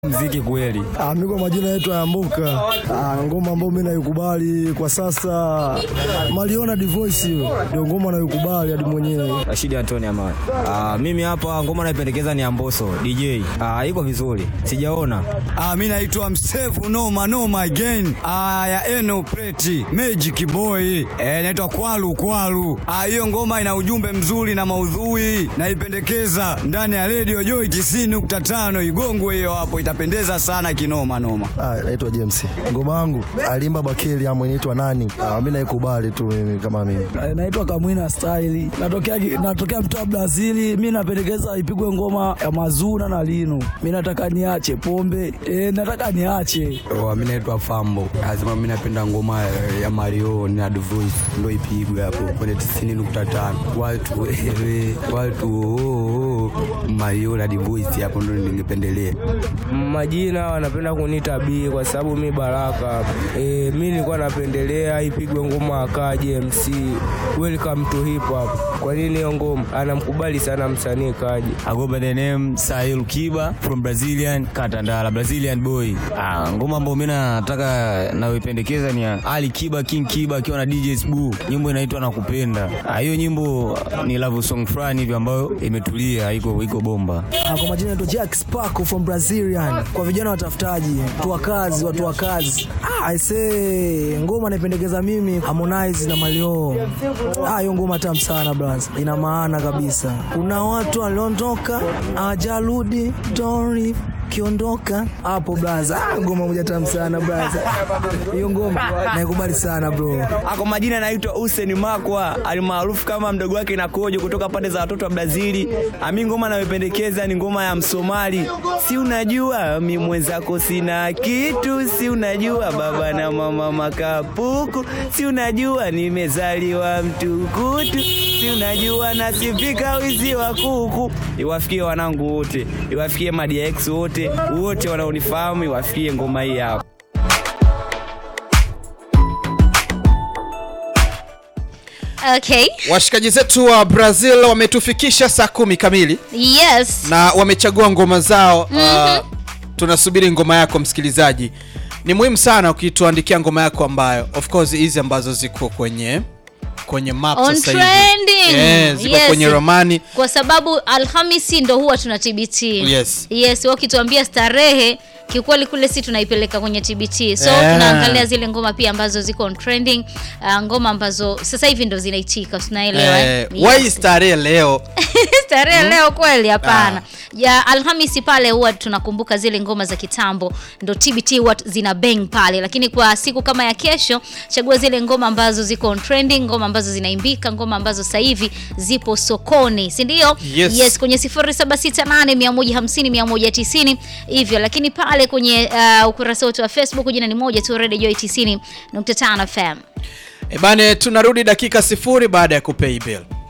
mziki kweli. Ah, mimi kwa majina yetu Yambuka. Ah, ngoma ambayo mimi naikubali kwa sasa Maliona Divoice hiyo ndio ngoma naikubali hadi mwenyewe. Rashidi Antoni Amani. Ah, mimi hapa ngoma naipendekeza ni Amboso DJ. Ah, iko vizuri. Sijaona. Ah, mi naitwa Msefu Noma Noma again. Ah, ya Eno Preti Magic Boy. Eh, naitwa Kwalu Kwalu. Ah, hiyo ngoma ina ujumbe mzuri na maudhui. Naipendekeza ndani ya Radio Joy 90.5 Igongwe hiyo hapo itapendeza sana kinoma noma. Ah, naitwa James. Ngoma yangu alimba Bakeli ama inaitwa nani? Ah, mimi naikubali tu mimi kama mimi. Naitwa Kamwina Style. Natokea natokea mtaa Brazili. Mimi napendekeza ipigwe ngoma ya Mazuna na Lino. Mimi nataka niache pombe. Eh, nataka niache. Oh, mi naitwa Fambo. Lazima mi napenda ngoma ya Mario na The Voice ndo ipigwe hapo kwenye 90.5. Watu ewe, watu oh, oh, Mario na The Voice hapo ndo ningependelea. Majina wanapenda kuniita B kwa sababu mi Baraka. E, mi nilikuwa napendelea ipigwe ngoma ya Kaji MC Welcome to Hip Hop. Kwa nini hiyo ngoma? Anamkubali sana msanii Kaji. I go by the name Sahil Kiba from Brazilian Katandala, Brazilian boy. Ah, ngoma ambayo mimi nataka naipendekeza ni ya Ali Kiba King Kiba akiwa na DJ Sbu. Nyimbo inaitwa Nakupenda. Ah, hiyo nyimbo ni love song fulani hivi ambayo imetulia, iko iko bomba. Ah, kwa majina naitwa Jack Sparko from Brazilian. Kwa vijana watafutaji, watu wa kazi, watu wa kazi. Ah, I say ngoma naipendekeza mimi Harmonize na Malio. Ah, hiyo ngoma tamu sana brother. Ina maana kabisa. Kuna watu waliondoka hawajarudi, Tori kiondoka hapo blaza. Ah, ngoma moja tamu sana blaza. Hiyo ngoma naikubali sana bro. Kwa majina naitwa Hussein Makwa alimaarufu kama mdogo wake na Kojo kutoka pande za watoto wa Brazili. Ami ngoma nayopendekeza ni ngoma ya Msomali. Si unajua mi mwenzako sina kitu, si unajua baba na mama makapuku, si unajua nimezaliwa mtukutu, si unajua nasipika wizi wa kuku. Iwafikie wanangu wote, iwafikie Madia X wote, wote wanaonifahamu, iwafikie ngoma hii hapa. Okay. Washikaji zetu wa Brazil wametufikisha saa kumi kamili Yes. na wamechagua ngoma zao. Uh, tunasubiri ngoma yako msikilizaji. Ni muhimu sana ukituandikia ngoma yako ambayo of course hizi ambazo ziko kwenye kwenye map On sasa hivi. trending. Yeah, ziko Yes. kwenye romani. Kwa sababu Alhamisi ndo huwa tuna TBT. Yes. Yes, wao kituambia starehe kiukweli kule si tunaipeleka kwenye TBT. So Yeah. tunaangalia zile ngoma pia ambazo ziko on trending, uh, ngoma ambazo sasa hivi ndo zinaitika, tunaelewa. Eh, eh? why Yes. starehe leo? starehe leo kweli hapana ya alhamisi pale huwa tunakumbuka zile ngoma za kitambo ndo tbt huwa zina bang pale lakini kwa siku kama ya kesho chagua zile ngoma ambazo ziko on trending ngoma ambazo zinaimbika ngoma ambazo sasa hivi zipo sokoni si ndio Yes. yes kwenye 0768150190 hivyo lakini pale kwenye uh, ukurasa wetu wa facebook jina ni moja tu radio joy 90.5 fm E bane tunarudi dakika sifuri baada ya kupay bill.